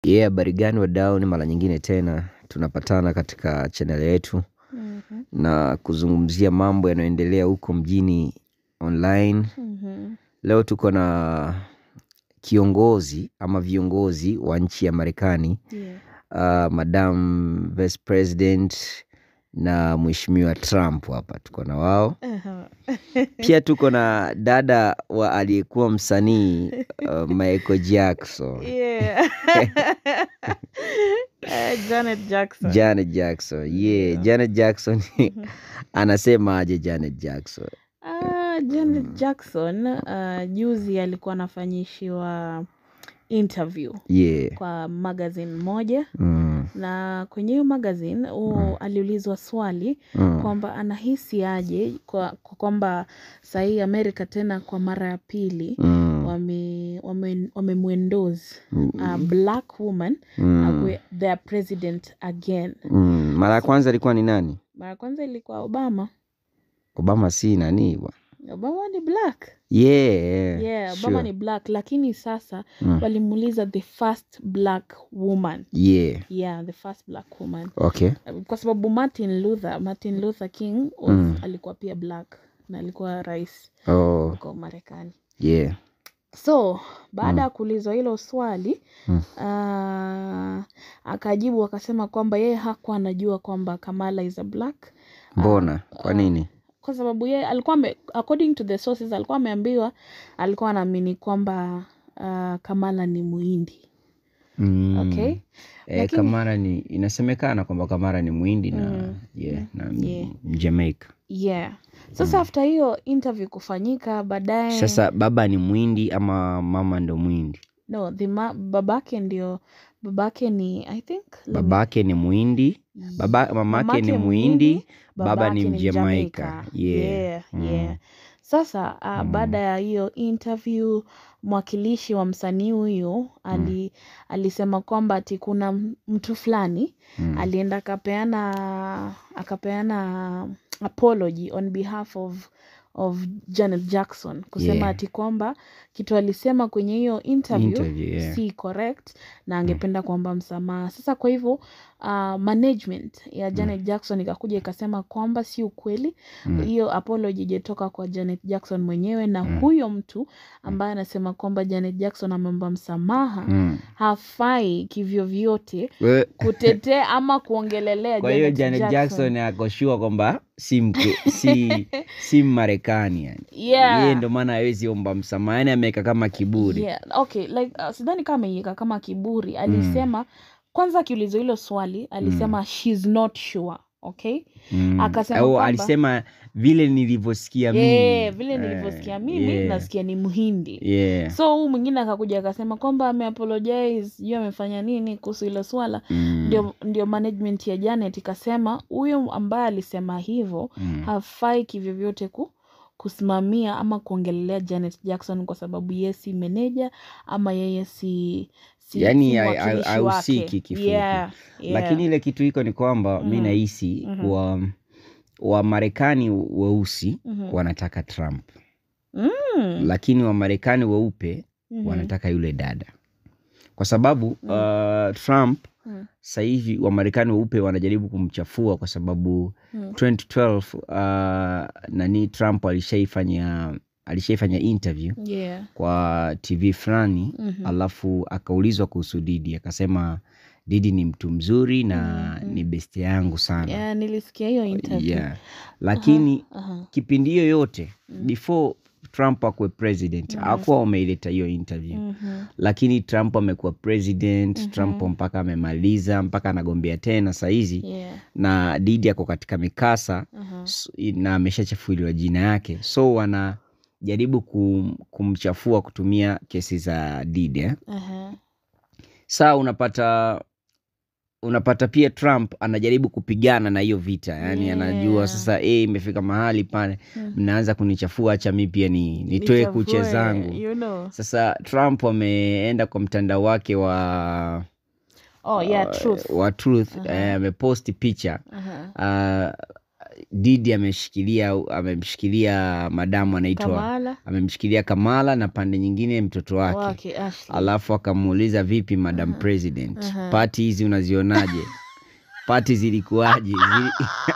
Yeah, habari gani wadau, ni mara nyingine tena tunapatana katika channel yetu Mhm, na kuzungumzia mambo yanayoendelea huko mjini online. mhm. Leo tuko na kiongozi ama viongozi wa nchi ya Marekani, Yeah. uh, Madam Vice President na Mheshimiwa Trump hapa tuko na wao. Aha. Pia tuko na dada wa aliyekuwa msanii uh, Michael Jackson. Yeah. Eh, Janet Jackson. Janet Jackson. Yeah, Yeah. Janet Jackson anasema aje Janet Jackson? Ah, Janet Jackson ah, juzi alikuwa anafanyishiwa interview Yeah. kwa magazine moja Mm, na kwenye hiyo magazine huo aliulizwa swali mm, kwamba anahisi aje kwa kwa kwamba sahii Amerika tena kwa mara ya pili mm, wame wame wamemwendose mm, a black woman mm, awe their president again. mm. Mara ya kwanza ilikuwa ni nani? Mara ya kwanza ilikuwa Obama. Obama si nani bwana? Obama ni black. Yeah, Yeah, Obama sure. ni black lakini sasa Mm. walimuuliza the first black woman. Yeah. Yeah, the first black woman. Okay. Kwa sababu Martin Luther, Martin Luther King was, Mm. alikuwa pia black na alikuwa rais Oh, huko Marekani. yeah. So baada ya kuulizwa hilo swali Mm. ah, akajibu akasema kwamba yeye hakuwa anajua kwamba Kamala is a black Mbona? Kwa nini? kwa sababu yeye alikuwa ame, according to the sources alikuwa ameambiwa alikuwa anaamini kwamba ah, Kamala ni muhindi Mm. okay Eh, Lakini- Kamara ni inasemekana kwamba Kamara ni Mwindi na Mm. yeah, na Yeah. Jamaica. yeah sasa after hiyo interview kufanyika baadaye Sasa baba ni Mwindi ama mama ndo Mwindi? no the ma, babake ndio babake ni i think let me- Babake ni Mwindi, baba mamake Mamake ni Mhindi, Mwindi, baba babake ni ni Mjamaika. Jamaica. Yeah. Yeah, Mm. yeah. Sasa uh, baada ya hiyo interview mwakilishi wa msanii huyu ali, alisema kwamba ati kuna m- mtu fulani Mm. alienda akapeana akapeana apology on behalf of of Janet Jackson kusema Yeah. ati kwamba kitu alisema kwenye hiyo interview, Interview, yeah. si correct na angependa kuomba msamaha. Sasa kwa hivyo uh, management ya Janet Jackson ikakuja ikasema kwamba si ukweli hiyo apology ijetoka kwa Janet Jackson mwenyewe na huyo mtu ambaye anasema kwamba Janet Jackson ameomba msamaha Mm. hafai kivyovyote We- kutetea ama kuongelelea Kwa hiyo Janet Janet Jackson akoshua kwamba si mke, si, si Mmarekani yani. Yeah. Yeye ndo maana hawezi omba msamaha, yani ameweka kama kiburi. Yeah, okay, like uh, sidhani kama ameiweka kama kiburi. Alisema kwanza akiulizwa hilo swali alisema she's not sure, okay? Mm. Akasema Au kwamba- alisema vile nilivyosikia Yeah, mimi. vile Eh, nilivyosikia mimi yeah. nasikia ni Mhindi. Yeah. So huu mwingine akakuja akasema kwamba ameapologize, sijui amefanya nini kuhusu hilo swala. Mm. Ndio, ndio management ya Janet ikasema huyo ambaye alisema hivyo Mm. hafai kivyovyote ku kusimamia ama kuongelelea Janet Jackson kwa sababu yeye si meneja ama yeye si, si Yaani si ha- ha- mwakilishi hahusiki wake. kifupi. Yeah, yeah. Lakini ile kitu iko ni kwamba mi nahisi wa Wamarekani weusi Mhm. wanataka Trump, Mm, lakini Wamarekani weupe mhm. wanataka yule dada, kwa sababu uh, Trump Mm. sasa hivi Wamarekani weupe wanajaribu kumchafua kwa sababu Mm. 2012 uh, nani Trump alishaifanya alishaifanya interview Yeah. kwa TV fulani Mhm. alafu akaulizwa kuhusu Didi akasema Didi ni mtu mzuri na ni besti yangu sana Yeah, nilisikia hiyo interview. yeah. Lakini Aha. kipindi hiyo yote before Trump akuwe president hakuwa wameileta hiyo interview Mhm. lakini Trump amekuwa president Trump mpaka amemaliza mpaka anagombea tena sahizi Yeah. na Didi ako katika mikasa Aha. s- na ameshachafuliwa jina yake so wanajaribu kum, kumchafua kutumia kesi za Didi eh? Aha. saa unapata unapata pia Trump anajaribu kupigana na hiyo vita yani Yeah. anajua sasa eh, imefika mahali pale mnaanza kunichafua hacha mi pia ni, nitoe Nichafue, kuche zangu you know. sasa Trump ameenda kwa mtandao wake wa Oh, yeah, truth. wa truth eh, ameposti picha Aha. uh, Didi ameshikilia amemshikilia madamu anaitwa Kamala amemshikilia Kamala na pande nyingine mtoto wake wake Ashley. alafu akamuuliza vipi madam president Aha. pati hizi unazionaje pati zilikuwaje Zili...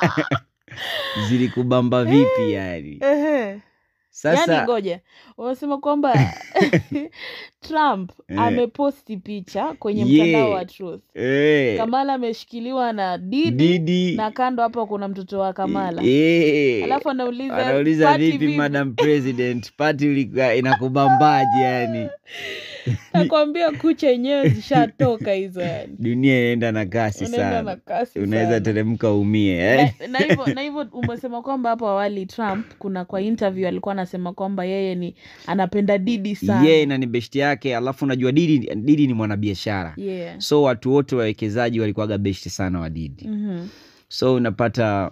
zilikubamba vipi yani Ehe. sasa Yaani ngoja wanasema kwamba Trump Eh. ameposti picha kwenye Yeah. mtandao wa Truth. eh, Kamala ameshikiliwa na Didi Didi na kando hapo kuna mtoto wa Kamala. eh, Alafu anauliza anauliza "Party vipi madam president pati ulikuwa inakubambaje yani Nakwambia kucha yenyewe zishatoka hizo yani. dunia inaenda na kasi Unaenda na sana kasi unaweza sana. teremka umie eh? Na- na hivyo na hivyo umesema kwamba hapo awali Trump kuna kwa interview alikuwa anasema kwamba yeye ni anapenda Didi sana. yeye na ni beshti yake alafu unajua didi, didi ni mwanabiashara Yeah. so watu wote wawekezaji walikuwaga beshti sana wa didi Mhm. so unapata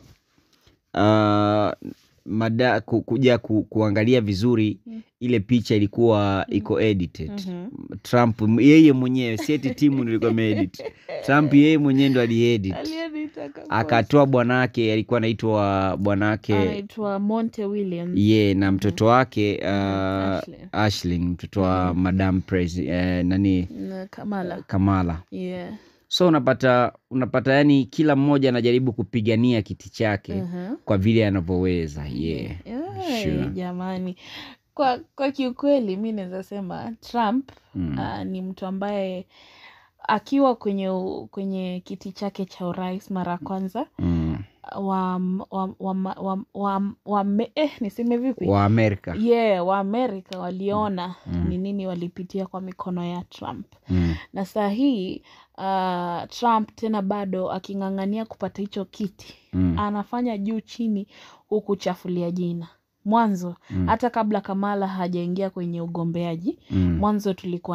uh, mada, ku, kuja ku, kuangalia vizuri Mm. ile picha ilikuwa iko edited Mhm. trump m- yeye mwenyewe sieti timu nilikuwa imeedit trump yeye mwenyewe ndo aliedit Aliyenitaka akatoa bwanake alikuwa anaitwa bwanake anaitwa Monte Williams. ye na mtoto wake uh, Ashley. ashlin mtoto wa madam presi, eh, nani Na Kamala. kamala Yeah. so unapata unapata yani kila mmoja anajaribu kupigania kiti chake Mhm. kwa vile anavyoweza yeah. Yeah, Sure. jamani kwa kwa kiukweli mi naweza sema Trump Mm. ah, ni mtu ambaye akiwa kwenye u- kwenye kiti chake cha urais mara ya kwanza Mm. wa, wa, wa, wa, wa, wa, me- eh, niseme vipi wa amerika yeah, waamerika waliona Mm. ni nini walipitia kwa mikono ya Trump mm. na saa hii uh, Trump tena bado aking'ang'ania kupata hicho kiti Mm. anafanya juu chini huku chafulia jina mwanzo Mm. hata kabla Kamala hajaingia kwenye ugombeaji Mm. mwanzo tulikuwa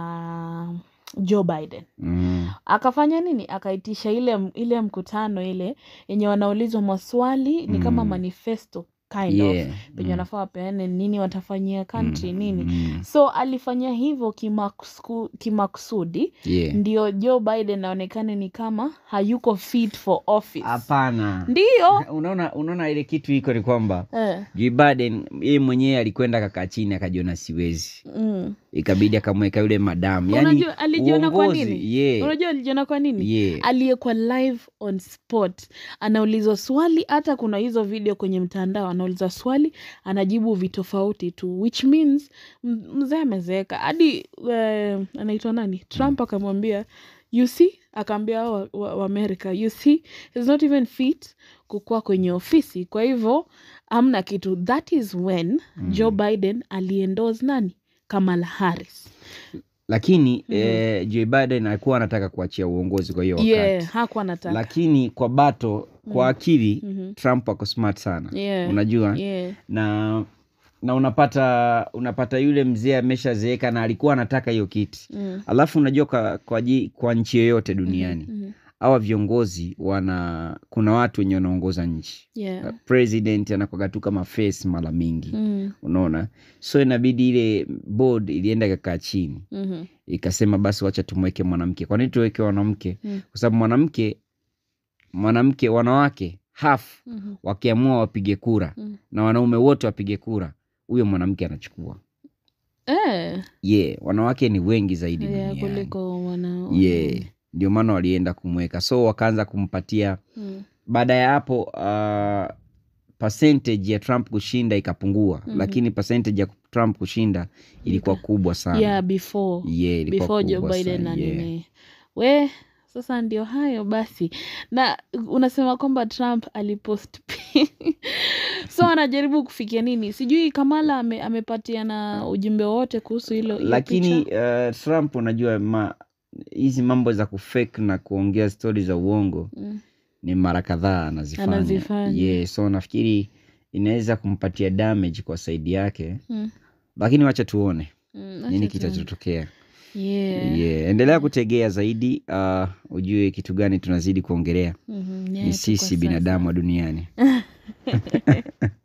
na Joe Biden Mm. akafanya nini akaitisha ile ile mkutano ile yenye wanaulizwa maswali ni kama Mm. manifesto kind Yeah. of penye Mm. wanafaa wapeane nini watafanyia country Mm. nini Mm. so alifanya hivyo kimakusku- kimakusudi Yeah. ndio Joe Biden aonekane ni kama hayuko fit for office hapana ndiyo unaona unaona ile kitu iko ni kwamba eh, Joe Biden yeye mwenyewe alikwenda kakaa chini akajiona siwezi mm. ikabidi akamweka yule madamu yani unajua alijiona kwa uongozi, nini yeah. unajua alijiona kwa nini Yeah. aliyekuwa live on spot anaulizwa swali hata kuna hizo video kwenye mtandao anauliza swali anajibu vitofauti tu which means m- mzee amezeeka hadi uh, anaitwa nani trump akamwambia you see akaambia hao wa, wa, wa america you see he's not even fit kukuwa kwenye ofisi kwa hivyo amna kitu that is when mm. joe biden aliendorse nani kamala harris lakini eh, Joe Biden alikuwa anataka kuachia uongozi kwa hiyo wakati yeah hakuwa nataka lakini kwa bato kwa akili Mhm. Trump ako smart sana Yeah. unajua yeah. na na unapata unapata yule mzee ameshazeeka na alikuwa anataka hiyo kiti Mm. alafu unajua kwa, kwa, ji- kwa nchi yoyote duniani Mhm. hawa viongozi wana kuna watu wenye wanaongoza nchi Yeah. president anakwaga tu kama face mara mingi Mm. unaona so inabidi ile board ilienda ikakaa chini Mhm. ikasema basi wacha tumweke mwanamke kwa nini tuweke mwanamke Mm. kwa sababu mwanamke mwanamke wanawake half Mhm. wakiamua wapige kura Mm. na wanaume wote wapige kura huyo mwanamke anachukua Eh, yeah wanawake ni wengi zaidi yeah, duniani kuliko wana yeah ndio maana walienda kumweka so wakaanza kumpatia Mm. baada ya hapo uh, percentage ya trump kushinda ikapungua Mhm. lakini percentage ya trump kushinda ilikuwa kubwa sana yeah before yeah, ilikuwa before Joe kubwa Biden sana, na yeah. nini we sasa ndio hayo basi na unasema kwamba Trump alipost pi- so anajaribu kufikia nini sijui Kamala ame, amepatiana ujumbe wowote kuhusu hilo hiyo lakini picha? uh, trump unajua ma hizi mambo za kufake na kuongea stori za uongo Mm. ni mara kadhaa anazifanya, Anazifanya. yeah, so nafikiri inaweza kumpatia damage kwa saidi yake Mm. lakini wacha tuone Mm, nini acha tuone. kitachotokea yeah. yeah. endelea kutegea zaidi uh, ujue kitu gani tunazidi kuongelea Mhm, yeah, ni tu kwa sisi sasa. binadamu wa duniani